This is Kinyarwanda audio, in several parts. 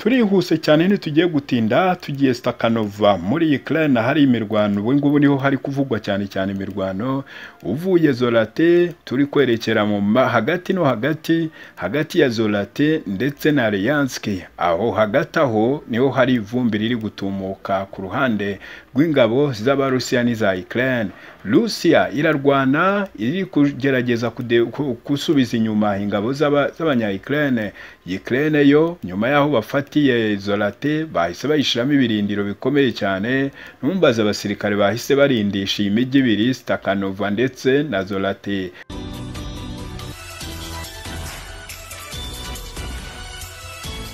turihuse cyane ntitugiye gutinda tugiye Stakanova muri Ukraine hari imirwano ubu ngubu niho hari kuvugwa cyane cyane imirwano uvuye Zorate turi kwerekera mu ma- hagati no hagati hagati ya Zorate ndetse na Alliance aho hagati aho niho hari ivumbi riri gutumuka ku ruhande rw'ingabo z'Abarusiya n'iza Ukraine Rusiya irarwana iri kugerageza kude- ku- gusubiza inyuma ingabo z'aba- z'abanya-Ukraine Ukraine yo nyuma y'aho bafatiye Zorate bahise bayishyiramo ibirindiro bikomeye cyane numbaze abasirikare bahise barindisha iyi mijyi ibiri Stakanova ndetse na Zorate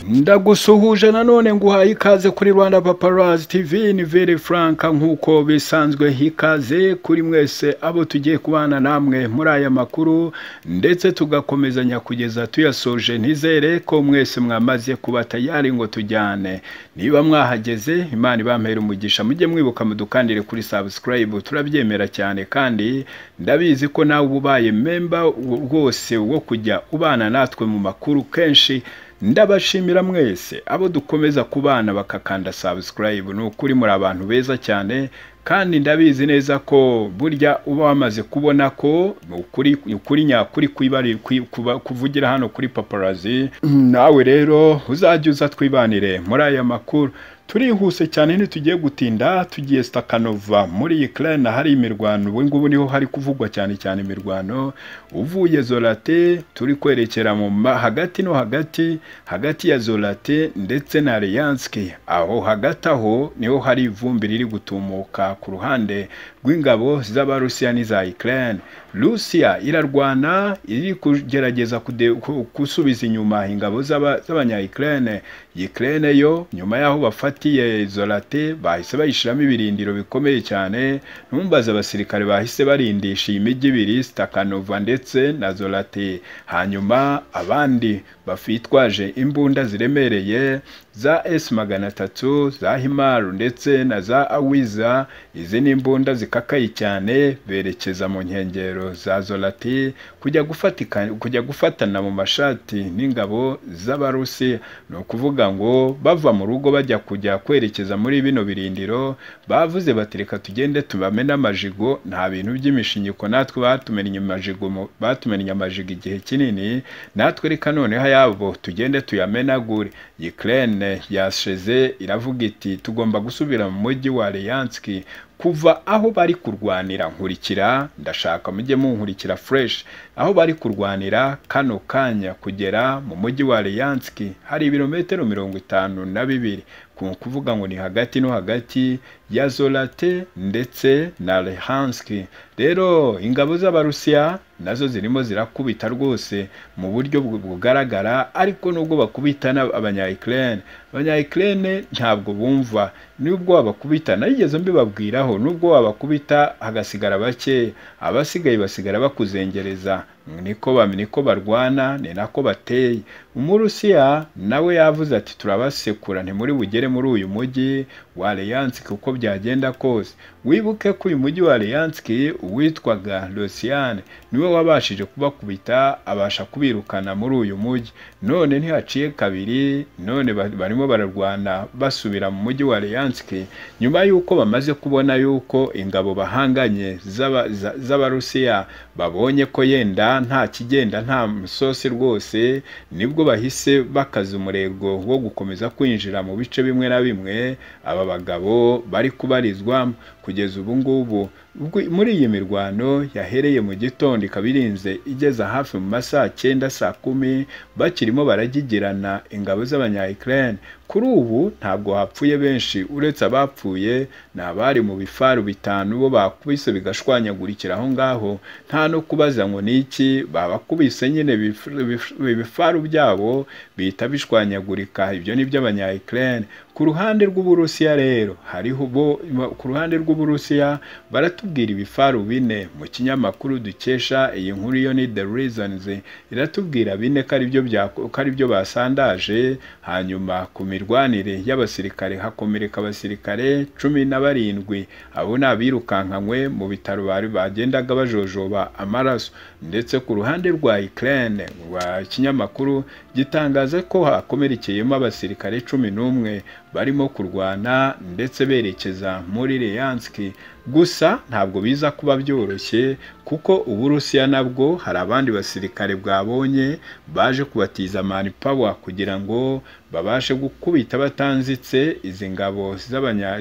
ndagusuhuje nanone nguhaye ikaze kuri rwanda paparazi tv ni veri furanka nk'uko bisanzwe hikaze kuri mwese abo tugiye kubana namwe muri aya makuru ndetse tugakomezanya kugeza tuyasoje ntizere ko mwese mwamaze kuba tayari ngo tujyane niba mwahageze imana ibampera umugisha mujye mwibuka mudukandire kuri sabusikarayibu turabyemera cyane kandi ndabizi ko nawe uba ubaye memba rwose wo kujya ubana natwe mu makuru kenshi ndabashimira mwese abo dukomeza kubana bakakanda subscribe ni ukuri muri abantu beza cyane kandi ndabizi neza ko burya uba wamaze kubona ko ukuri ukuri nyakuri kwibari kwi- kuba- kuvugira hano kuri paparazi nawe rero uzajye uza twibanire muri aya makuru turihuse cyane ntitugiye gutinda tugiye Stakanova muri Ukraine hari imirwano ubu ngubu niho hari kuvugwa cyane cyane imirwano uvuye Zorate turi kwerekera mu ma- hagati no hagati hagati ya Zorate ndetse na Alliance aho hagati aho niho hari ivumbi riri gutumuka ku ruhande rw'ingabo z'Abarusiya n'iza Ukraine Rusiya irarwana iri kugerageza kude- ku- gusubiza inyuma ingabo z'aba- z'abanya-Ukraine Ukraine yo nyuma y'aho bafatiye Zorate bahise bayishyiramo ibirindiro bikomeye cyane numbaze abasirikare bahise barindisha iyi mijyi ibiri Stakanova ndetse na Zorate hanyuma abandi bafitwaje imbunda ziremereye za S magana atatu za Himaru ndetse na za Awiza izi ni imbunda zikakaye cyane berekeza mu nkengero za Zorati kujya gufatika kujya gufatana mu mashati n'ingabo z'Abarusi ni ukuvuga ngo bava mu rugo bajya kujya kwerekeza muri bino birindiro bavuze bati reka tugende tubamene amajigo nta bintu by'imishinyiko natwe batumennye amajigo mu- batumennye amajigo igihe kinini natwe reka noneho ayabo tugende tuyamenagure Ukraine yashize iravuga iti tugomba gusubira mu mujyi wa Leyanski kuva aho bari kurwanira nkurikira ndashaka mujye munkurikira fresh aho bari kurwanira kano kanya kugera mu mujyi wa Leyanski hari ibirometero mirongo itanu na bibiri ku kuvuga ngo ni hagati no hagati ya Zorate ndetse na Lehanski rero ingabo z'Abarusiya nazo zirimo zirakubita rwose mu buryo bu- bugaragara ariko nubwo bakubita n'ab- abanya-Ukraine abanya-Ukraine ntabwo bumva nubwo wabakubita narigeze mbibabwiraho nubwo wabakubita hagasigara bake abasigaye basigara bakuzengereza niko ba- niko barwana ni nako bateye umurusiya nawe yavuze ati turabasekura ntimuri bugere muri uyu mujyi wa Leyanski uko byagenda kose wibuke ko uyu mujyi wa Leyanski uwitwaga Losiane niwe wabashije kubakubita abasha kubirukana muri uyu mujyi none ntihaciye kabiri none ba- barimo bararwana basubira mu mujyi wa Leyanski nyuma y'uko bamaze kubona y'uko ingabo bahanganye z'aba- za- z'Abarusiya babonye ko yenda nta kigenda nta musosi rwose nibwo bahise bakaza umurego wo gukomeza kwinjira mu bice bimwe na bimwe aba bagabo bari kubarizwamo kugeza ubu ngubu Ubwo- muri iyi mirwano yahereye mu gitondo ikaba irinze igeza hafi mu ma saa cyenda saa kumi bakirimo baragigirana ingabo z'abanya-Ukraine kuri ubu ntabwo hapfuye benshi uretse abapfuye ni abari mu bifaru bitanu bo bakubise bigashwanyagurikira aho ngaho nta no kubaza ngo ni iki babakubise nyine bif- bif- ibifaru byabo bihita bishwanyagurika ibyo ni iby'abanya-Ukraine ku ruhande rw'Uburusiya rero hariho bo ku ruhande rw'Uburusiya baratubwira ibifaru bine mu kinyamakuru dukesha iyi nkuru yo ni The Reasons iratubwira bine ko aribyo bya ko aribyo basandaje hanyuma ku mirwanire y'abasirikare hakomereka abasirikare cumi na barindwi abo ni abirukankanywe mu bitaro bari bagendaga bajojoba amaraso ndetse ku ruhande rwa Ukraine rwa kinyamakuru gitangaza ko hakomerekeyemo abasirikare cumi n'umwe barimo kurwana ndetse berekeza muri Leyanski gusa ntabwo biza kuba byoroshye kuko uburusiya nabwo hari abandi basirikare bwabonye baje kubatiza mani pawa kugira ngo babashe gukubita batanzitse izi ngabo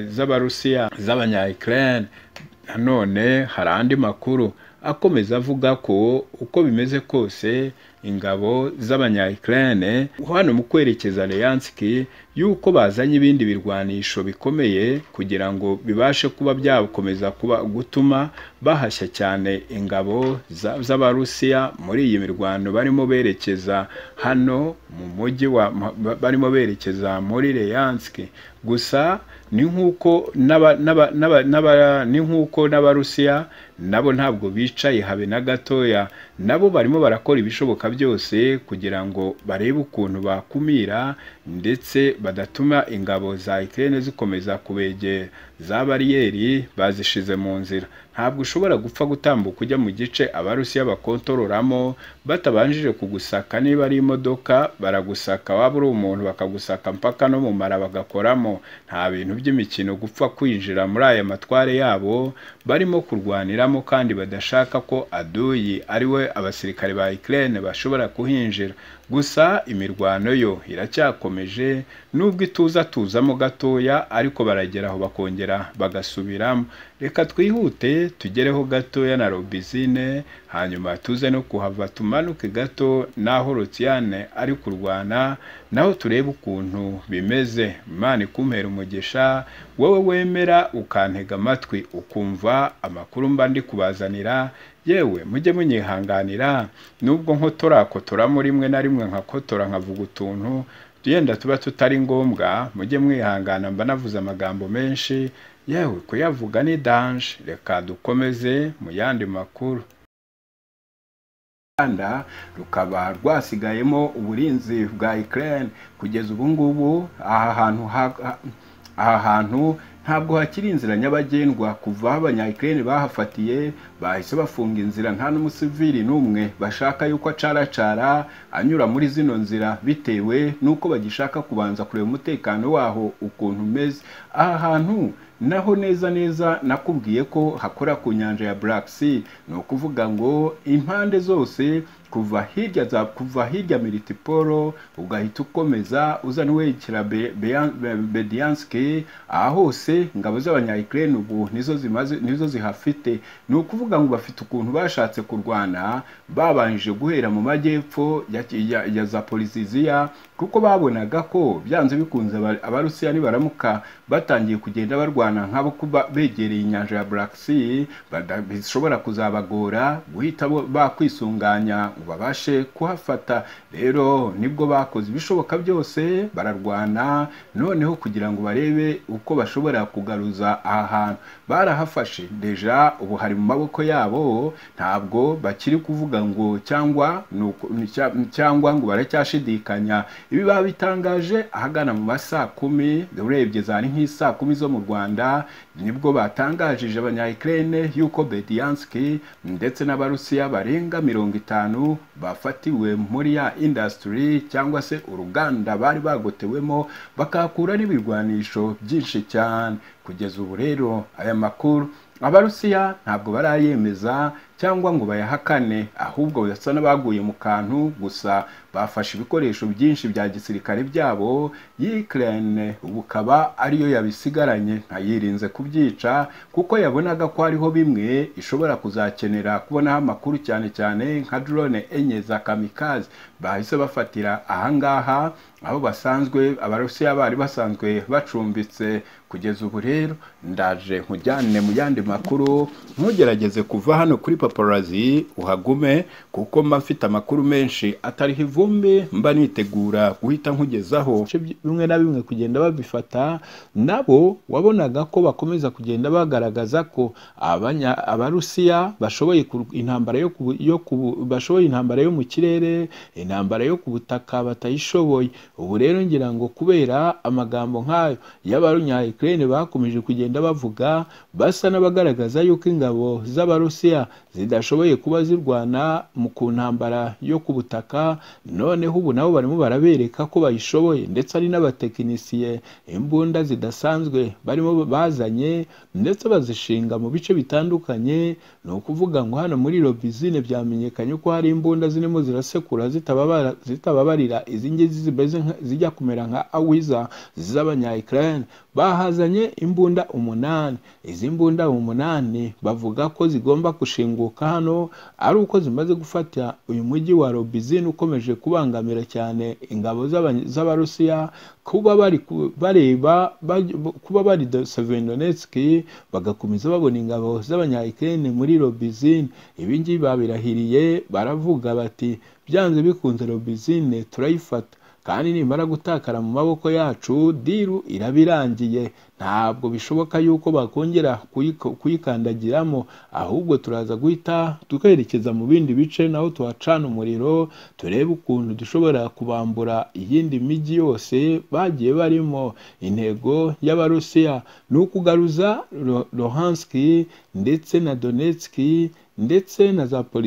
z'abarusiya z'abanya Ukraine nanone hari andi makuru akomeza avuga ko uko bimeze kose ingabo z'abanya Ukraine hano mu kwerekeza Leyanski yuko bazanye ibindi birwanisho bikomeye kugira ngo bibashe kuba byakomeza kuba gutuma bahashya cyane ingabo z'abarusiya muri iyi mirwano barimo berekeza hano mu mujyi wa barimo berekeza muri Leyanski gusa ni nk'uko ni nk'uko n'abarusiya nabo ntabwo bicaye habe na gatoya nabo barimo barakora ibishoboka byose kugira ngo barebe ukuntu bakumira ndetse badatuma ingabo za Ukraine zikomeza kubegera za bariyeri bazishize mu nzira ntabwo ushobora gupfa gutambuka ujya mu gice abarusiya bakontororamo batabanjije kugusaka niba ari imodoka baragusaka waba uri umuntu bakagusaka mpaka no mu mara bagakoramo nta bintu by'imikino gupfa kwinjira muri aya matware yabo barimo kurwaniramo kandi badashaka ko aduyi ari we abasirikare ba Ukraine bashobora kuhinjira gusa imirwano yo iracyakomeje nubwo ituza tuzamo gatoya ariko baragera aho bakongera bagasubiramo reka twihute tugereho gatoya na robizine hanyuma tuze no kuhava tumanuke gato n'aho rutiyane ari kurwana naho turebe ukuntu bimeze imana ikumpera umugisha wowe wemera ukantega amatwi ukumva amakuru mba ndi kubazanira yewe mujye munyihanganira nubwo nkotorakotoramo rimwe na rimwe nkakotora nkavuga utuntu yenda tuba tutari ngombwa mujye mwihangana mba navuze amagambo menshi yewe kuyavuga ni danje reka dukomeze mu yandi makuru rwanda rukaba rwasigayemo uburinzi bwa Ukraine kugeza ubu ngubu aha hantu aha hantu ntabwo hakiri inzira nyabagendwa kuva aho abanyayikirere bahafatiye bahise bafunga inzira nta n'umusivili n'umwe bashaka yuko acaracara anyura muri zino nzira bitewe n'uko bagishaka kubanza kureba umutekano waho ukuntu umeze aha hantu naho neza neza nakubwiye ko hakora ku nyanja ya Black Sea ni ukuvuga ngo impande zose kuva hirya za kuva hirya Militiporo ugahita ukomeza uzana werekera Bedianski aha hose ingabo z'abanya Ukraine ubu nizo zimaze nizo zihafite ni ukuvuga ngo bafite ukuntu bashatse kurwana babanjije guhera mu majyepfo ya, ya, ya Zaporizhia kuko babonaga ko byanze bikunze abarusiya nibaramuka batangiye kugenda barwana nk'abo kuba begereye inyanja ya Black Sea bishobora kuzabagora guhita bakwisunganya ngo babashe kuhafata rero nibwo bakoze ibishoboka byose bararwana noneho kugira ngo barebe uko bashobora kugaruza aha hantu barahafashe deja ubu hari mu maboko yabo ntabwo bakiri kuvuga ngo cyangwa cyangwa ngo baracyashidikanya ibi babitangaje ahagana mu masaa kumi urebye zari nk'isaa kumi zo mu Rwanda nibwo batangaje abanya Ukraine yuko Bedianski ndetse n'abarusiya barenga mirongo itanu bafatiwe muri ya industry cyangwa se uruganda bari bagotewemo bakakura n'ibirwanisho byinshi cyane kugeza ubu rero aya makuru abarusiya ntabwo barayemeza cyangwa ngo bayahakane ahubwo basa n'abaguye mu kantu gusa bafashe ibikoresho byinshi bya gisirikare byabo Ukraine ubukaba ariyo yabisigaranye ntayirinze kubyica kuko yabonaga ko hariho bimwe ishobora kuzakenera kubonaho amakuru cyane cyane nka drone enye za kamikazi bahise bafatira ahangaha aho basanzwe abarusiya bari basanzwe bacumbitse kugeza ubu rero ndaje nkujyane mu yandi makuru ntugerageze kuva hano kuri paparazi uhagume kuko mba mfite amakuru menshi atariho ivumbi mba nitegura guhita nkugezaho bimwe na bimwe kugenda babifata nabo wabonaga ko bakomeza kugenda bagaragaza ko abarusiya bashoboye intambara yo bashoboye intambara yo mu kirere intambara yo ku butaka batayishoboye ubu rero ngira ngo kubera amagambo nk'ayo y'abanyayikirere bakomeje kugenda bavuga basa n'abagaragaza yuko ingabo z'abarusiya zidashoboye kuba zirwana mu ku ntambara yo ku butaka noneho ubu nabo barimo barabereka ko bayishoboye ndetse hari n'abatekinisiye imbunda zidasanzwe barimo bazanye ndetse bazishinga mu bice bitandukanye ni ukuvuga ngo hano muri robizine byamenyekanye ko hari imbunda zirimo zirasekura zitababara- zitababarira izi ngizi zimeze nka- zijya kumera nka awiza z'abanya Ukraine bahazanye imbunda umunani izi mbunda umunani bavuga ko zigomba gushinguka hano ari uko zimaze gufata uyu mujyi wa robizine ukomeje kubangamira cyane ingabo z'Aba- z'abarusiya kuba bari ku- bareba baj- kuba bari Severodonetski bagakomeza babona ingabo z'abanya Ukraine muri robizine ibi ngibi babirahiriye baravuga bati byanze bikunze robizine turayifata kandi nimara gutakara mu maboko yacu diru iraba irangiye ntabwo bishoboka yuko bakongera kuyiko- kuyikandagiramo ahubwo turaza guhita tukerekeza mu bindi bice naho tuhacana umuriro turebe ukuntu dushobora kubambura iyindi mijyi yose bagiye barimo intego y'abarusiya ni ukugaruza Lo- Luhanski ndetse na Donetski ndetse na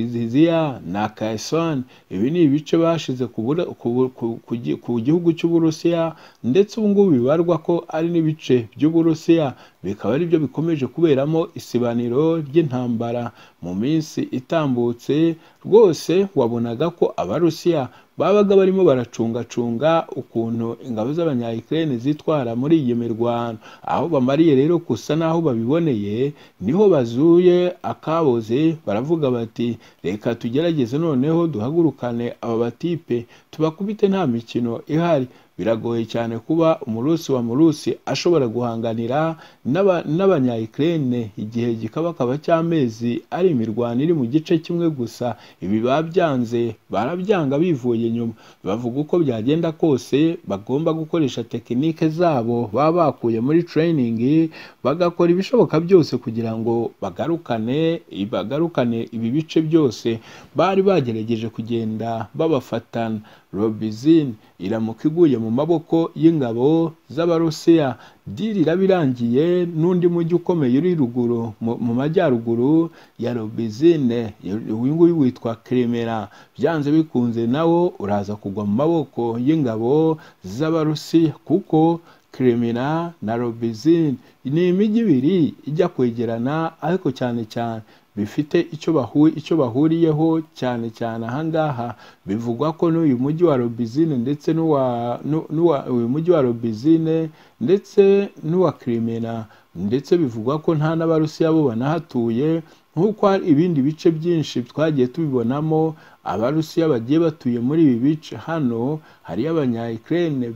Zaporizhia na Kherson ibi ni ibice bashize ku Bura- ku Bu- ku- ku gi- ku gihugu cy'Uburusiya ndetse ubu ngubu bibarwa ko ari n'ibice by'Uburusiya bikaba ari byo bikomeje kuberamo isibaniro ry'intambara mu minsi itambutse rwose wabonaga ko Abarusiya babaga barimo baracungacunga ukuntu ingabo z'abanyayikirene zitwara muri iyi mirwano aho bamariye rero gusa n'aho babiboneye niho bazuye akaboze baravuga bati reka tugerageze noneho duhagurukane aba batipe tubakubite nta mikino ihari biragoye cyane kuba umurusi wa murusi ashobora guhanganira n'aba- n'abanyayikirene igihe gikabakaba cy'amezi ari imirwano iri mu gice kimwe gusa ibi babyanze barabyanga bivuye inyuma bavuga uko byagenda kose bagomba gukoresha tekinike zabo baba bakuye muri tereyiningi bagakora ibishoboka byose kugira ngo bagarukane bagarukane ibi bice byose bari bagerageje kugenda babafatana robizine iramuka iguye mu maboko y'ingabo z'abarusiya diri iraba irangiye n'undi mujyi ukomeye uri ruguru mu mu majyaruguru ya robizine uyu nguyu witwa kiremera byanze bikunze nawo uraza kugwa mu maboko y'ingabo z'abarusiya kuko kiremera na robizine ni imijyi ibiri ijya kwegerana ariko cyane cyane bifite icyo bahu- icyo bahuriyeho cyane cyane ahangaha bivugwa ko n'uyu mujyi wa robizine ndetse n'uwa n'u- n'uwa uyu mujyi wa robizine ndetse n'uwa kirimena ndetse bivugwa ko nta n'abarusiya bo banahatuye nk'uko hari ibindi bice byinshi twagiye tubibonamo abarusiya bagiye batuye muri ibi bice hano hariyo abanyayikirene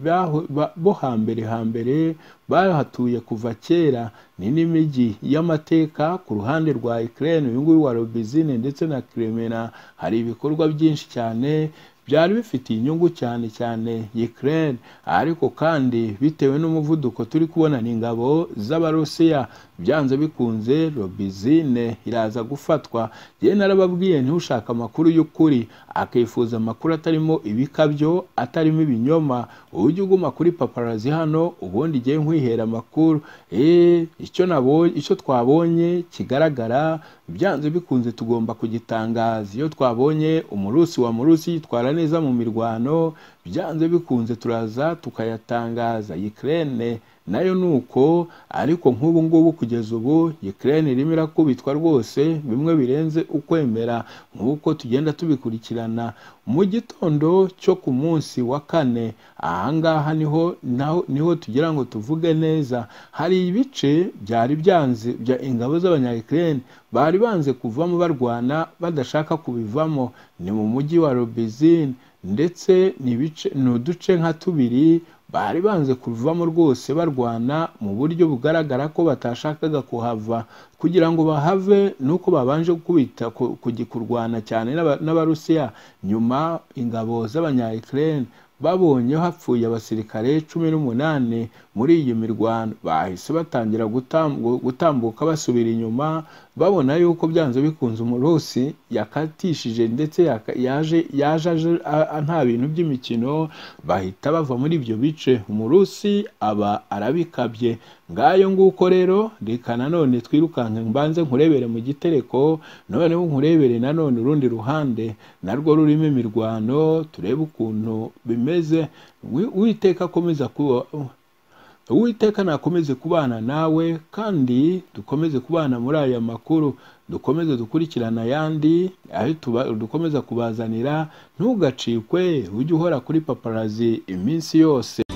bo hambere hambere bahatuye kuva kera ni n'imijyi y'amateka ku ruhande rwa Ukraine uyu nguyu wa Robizine ndetse na Crimea hari ibikorwa byinshi cyane byari bifitiye inyungu cyane cyane Ukraine ariko kandi bitewe n'umuvuduko turi kubona ni ingabo z'abarusiya byanze bikunze Robizine iraza gufatwa yewe narababwiye ntiushaka amakuru y'ukuri akifuza amakuru atarimo ibikabyo atarimo ibinyoma ujye uguma kuri paparazi hano ubundi igihe nkwihera amakuru eee icyo nabonye icyo twabonye kigaragara byanze bikunze tugomba kugitangaza iyo twabonye umurusi wa murusi yitwara neza mu mirwano byanze bikunze turaza tukayatangaza Ukraine nayo ni uko ariko nk'ubu ngubu kugeza ubu Ukraine irimo irakubitwa rwose bimwe birenze ukwemera nk'uko tugenda tubikurikirana mu gitondo cyo ku munsi wa kane ahangaha niho naho niho tugira ngo tuvuge neza hari ibice byari byanze bya ingabo z'abanyayikirene bari banze kuvamo barwana badashaka kubivamo ni mu mujyi wa robizine ndetse ni ibice ni uduce nka tubiri bari banze kuvamo rwose barwana mu buryo bugaragara ko batashakaga kuhava kugira ngo bahave nuko babanje kubita ku- kugi- kurwana cyane n'aba- n'abarusiya nyuma ingabo z'abanyayikirene babonye hapfuye abasirikare cumi n'umunani muri iyi mirwano bahise batangira gutam- gutambuka basubira inyuma babona yuko byanze bikunze umurusi yakatishije ndetse yaka- yaje yaje aje a- a- nta bintu by'imikino bahita bava muri ibyo bice umurusi aba arabikabye ngayo nguko rero reka nanone twirukanke mbanze nkurebere mu gitereko noneho nkurebere nanone urundi ruhande narwo rurimo imirwano turebe ukuntu bimeze Wi- uwiteka akomeza kuba uwiteka nakomeze kubana nawe kandi dukomeze kubana muri aya makuru dukomeze dukurikirana ayandi ayo tuba- dukomeza kubazanira ntugacikwe ujye uhora kuri paparazi iminsi yose